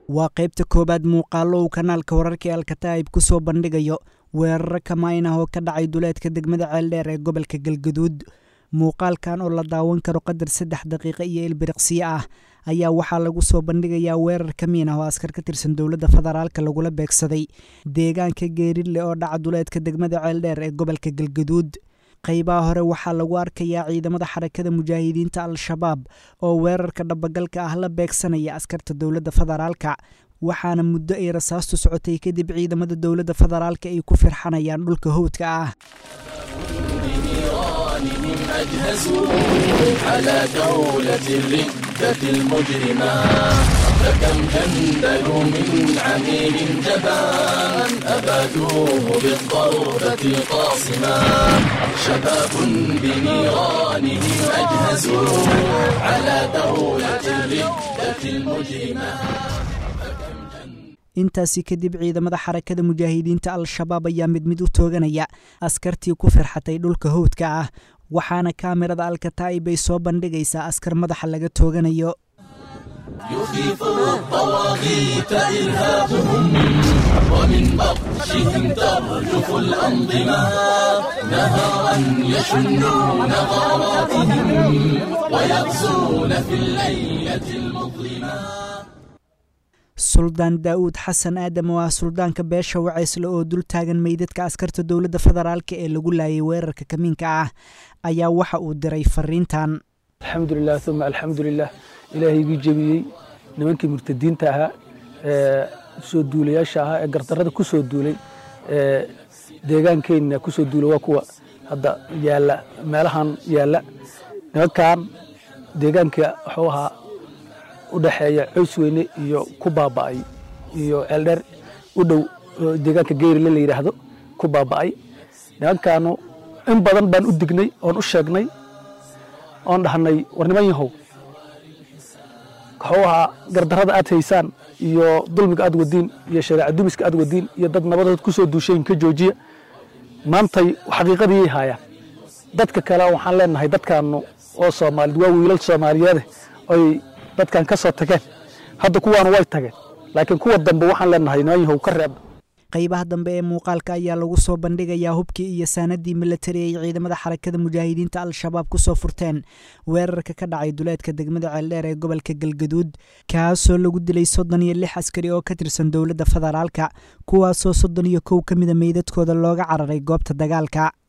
waa qaybta koowaad muuqaallo uu kanaalka wararka ee alkataa'ib ku soo bandhigayo weeraro kamayn ah oo ka dhacay duleedka degmada ceeldheer ee gobolka galgaduud muuqaalkan oo la daawan karo qadar saddex daqiiqo iyo ilbiriqsiyo ah ayaa waxaa lagu soo bandhigayaa weerar kamiin ah oo askar ka tirsan dowladda federaalka lagula beegsaday deegaanka geeridle oo dhaca duleedka degmada ceeldheer ee gobolka galgaduud qaybaha hore waxaa lagu arkayaa ciidamada xarakada mujaahidiinta al-shabaab oo weerarka dhabagalka ah la beegsanaya askarta dowladda federaalka waxaana muddo ay rasaastu socotay kadib ciidamada dowladda federaalka ay ku firxanayaan dhulka howdka ah أجهزوا على دولة الردة المجرمة فكم جندلوا من عميل جبان أبادوه بالضربة القاصمة شباب بنيرانهم أجهزوا على دولة الردة المجرمة intaasi kadib ciidamada xarakada mujaahidiinta al-shabaab ayaa mid mid u tooganaya askartii ku firxatay dhulka howdka ah waxaana kaamirada alkataa'ib ay soo bandhigaysaa askar madaxa laga tooganayo يخيف الطواغيت إرهابهم ومن بطشهم ترجف الأنظمة نهارا يشنون غاراتهم ويغزون في الليلة المظلمة suldaan daa'uud xasan aadam oo ah suldaanka beesha waceysle oo dul taagan meydadka askarta dowladda federaalka ee lagu laayay weerarka kamiinka ah ayaa waxa uu diray fariintan alxamdulilah uma alxamdulilah ilaahay igii jebiyey nimankii murtadiinta ahaa ee soo duulayaasha ahaa ee gardarrada ku soo duulay ee deegaankeenna ku soo duulay waa kuwa hadda yaalla meelahan yaalla nimankan deegaanka wuxuu ahaa u dhexeeya coys weyne iyo ku baaba'ay iyo ceeldheer u dhow deegaanka geyrile la yidhaahdo ku baaba'ay nimankaanu in badan baan u dignay oon u sheegnay oon dhahnay war niman yahow wuxuu ahaa gardarrada aad haysaan iyo dulmiga aad wadiin iyo shareeca dumiska aad wadiin iyo dad nabadood ku soo duushayn ka joojiya maantay xaqiiqadii haayaan dadka kale waxaan leenahay dadkaanu oo soomaalid waa wiilal soomaaliyeede oy dadkan ka soo tageen hadda kuwaanu way tageen laakiin kuwa dambe waxaan leenahay niman yahow ka reeba qaybaha dambe ee muuqaalka ayaa lagu soo bandhigayaa hubkii iyo saanadii milatari ay ciidamada xarakada mujaahidiinta al-shabaab ku soo furteen weerarka ka dhacay duleedka degmada ceeldheer ee gobolka galgaduud kaasoo lagu dilay soddon iyo lix askari oo ka tirsan dowladda federaalka kuwaasoo soddon iyo kow ka mida meydadkooda looga cararay goobta dagaalka